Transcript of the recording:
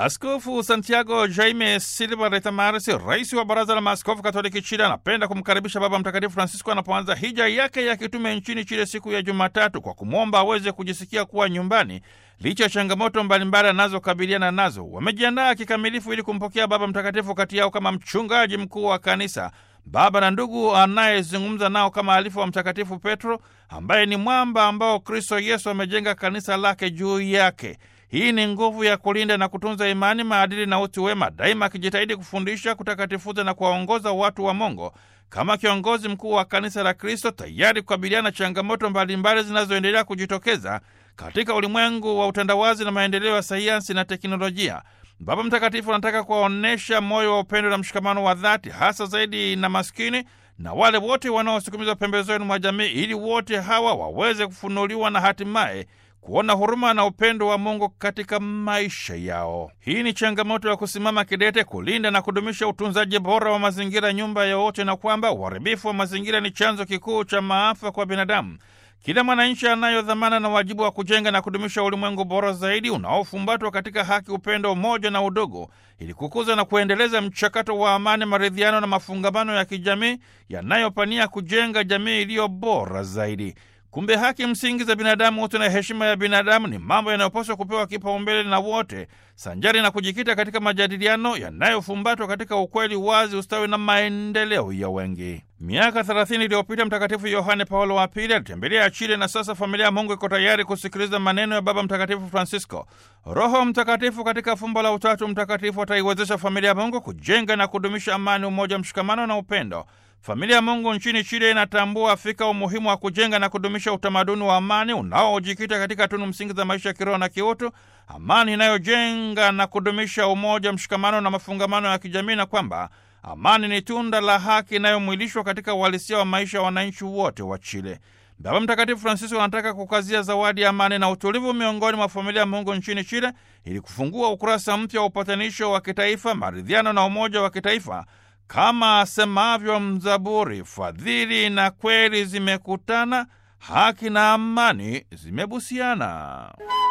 Askofu Santiago Jaime Silva Retamares, rais wa Baraza la Maaskofu Katoliki Chile, anapenda kumkaribisha Baba Mtakatifu Francisco anapoanza hija yake ya kitume nchini Chile siku ya Jumatatu, kwa kumwomba aweze kujisikia kuwa nyumbani licha ya changamoto mbalimbali anazokabiliana nazo. Wamejiandaa kikamilifu ili kumpokea Baba Mtakatifu kati yao kama mchungaji mkuu wa kanisa, baba na ndugu anayezungumza nao kama alifu wa Mtakatifu Petro, ambaye ni mwamba ambao Kristo Yesu amejenga kanisa lake juu yake. Hii ni nguvu ya kulinda na kutunza imani, maadili na utu wema, daima akijitahidi kufundisha, kutakatifuza na kuwaongoza watu wa Mungu kama kiongozi mkuu wa kanisa la Kristo, tayari kukabiliana na changamoto mbalimbali zinazoendelea kujitokeza katika ulimwengu wa utandawazi na maendeleo ya sayansi na teknolojia. Baba Mtakatifu anataka kuwaonyesha moyo wa upendo na mshikamano wa dhati, hasa zaidi na maskini na wale wote wanaosukumizwa pembezoni mwa jamii, ili wote hawa waweze kufunuliwa na hatimaye kuona huruma na upendo wa Mungu katika maisha yao. Hii ni changamoto ya kusimama kidete kulinda na kudumisha utunzaji bora wa mazingira, nyumba ya wote, na kwamba uharibifu wa mazingira ni chanzo kikuu cha maafa kwa binadamu. Kila mwananchi anayo dhamana na wajibu wa kujenga na kudumisha ulimwengu bora zaidi unaofumbatwa katika haki, upendo, umoja na udugu, ili kukuza na kuendeleza mchakato wa amani, maridhiano na mafungamano ya kijamii yanayopania kujenga jamii iliyo bora zaidi. Kumbe haki msingi za binadamu wote na heshima ya binadamu ni mambo yanayopaswa kupewa kipaumbele na wote, sanjari na kujikita katika majadiliano yanayofumbatwa katika ukweli, wazi, ustawi na maendeleo ya wengi. Miaka 30 iliyopita Mtakatifu Yohane Paulo wa Pili alitembelea Chile, na sasa familia ya Mungu iko tayari kusikiliza maneno ya Baba Mtakatifu Francisco. Roho Mtakatifu katika fumbo la Utatu Mtakatifu ataiwezesha familia ya Mungu kujenga na kudumisha amani, umoja, mshikamano na upendo. Familia ya Mungu nchini Chile inatambua Afrika umuhimu wa kujenga na kudumisha utamaduni wa amani unaojikita katika tunu msingi za maisha ya kiroho na kiutu, amani inayojenga na kudumisha umoja, mshikamano na mafungamano ya kijamii, na kwamba amani ni tunda la haki inayomwilishwa katika uhalisia wa maisha ya wananchi wote wa Chile. Baba Mtakatifu Francisco anataka kukazia zawadi ya amani na utulivu miongoni mwa familia ya Mungu nchini Chile ili kufungua ukurasa mpya wa upatanisho wa kitaifa, maridhiano na umoja wa kitaifa kama asemavyo mzaburi, fadhili na kweli zimekutana, haki na amani zimebusiana.